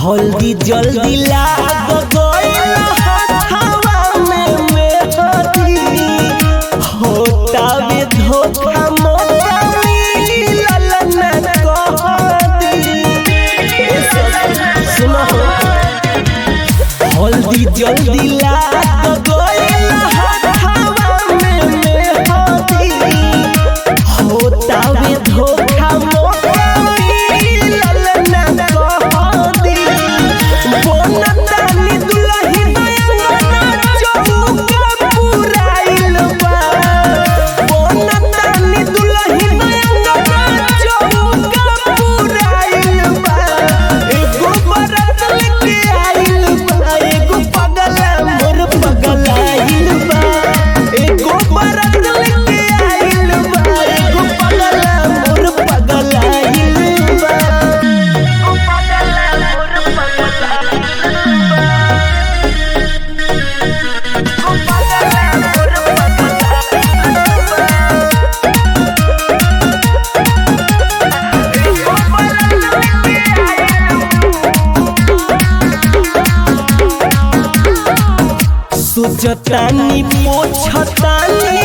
हल्दी जल्दी लाग गइल हवा में मेहदी होता में धोखा मोटा मिलल न कहदी ए सखी, सुनो हल्दी जल्दी लाग गइल हवा में मेहदी होता में धोखा मोटा मिलल न कहदी बोनतानी दुलही नयना चौका पुराइल बा बोनतानी दुलही नयना चौका पुराइल बा एगो बरत लेके आइल बा एगो पगला मोर पगलाइल बा एगो बरत लेके आइल बा एगो पगला मोर पगलाइल बा सोचतानी पोछतानी